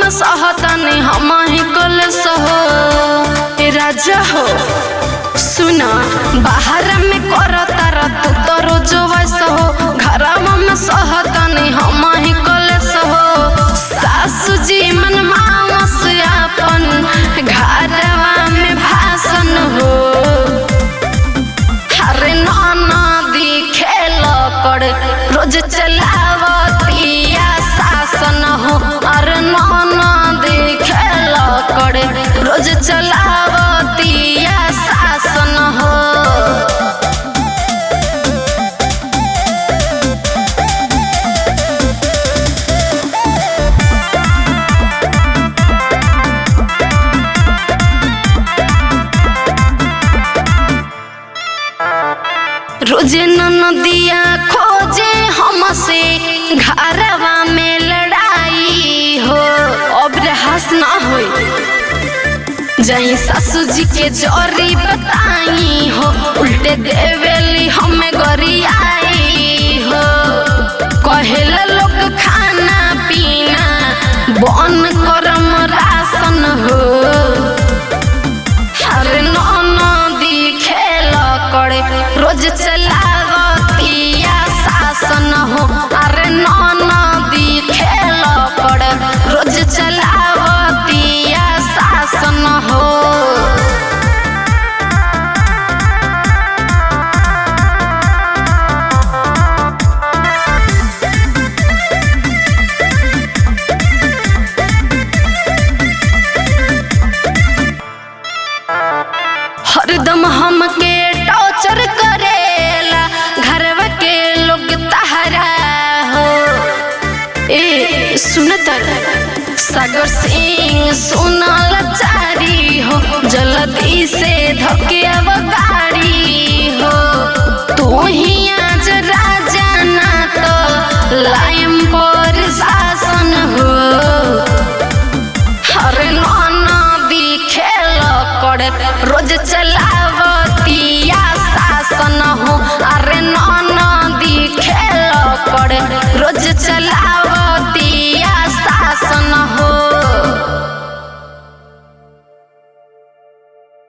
में सहतनी हम ही कल सहो ए राजा हो सुना बाहर में कर तारा तू तो रोज वैस हो घरवा में सहतनी हम ही कल सहो सासू जी मन मानस अपन घरवा में भाषण हो हरे नाना दिखेल कर रोज चलावतिया शासन हो अरे नाना दिखेल कर रोज चलावतिया शासन हो रोजे नदिया खोजे हमसे घरवा में लड़ाई हो अब रहस ना होई जही सासू जी के जोरी बताई हो उल्टे देवेली हमें गरियाई हो कहेला लोग खाना पीना बन करम राशन हो हर नदी खेल करे रोज चलावतिया शासन हो अरे नदी खेल करे रोज चलावतिया शासन हो हरदम हमके टॉर्चर करेला घरवा के लोग तहरा हो ए सुनत सागर सिंह सुनल चारी हो जल्दी से धके अब गाड़ी हो तू ही आज राजा ना तो लाइम पर शासन हो हरे नदी खेल करे रोज चलावतिया शासन हो अरे नदी खेल करे रोज चलाव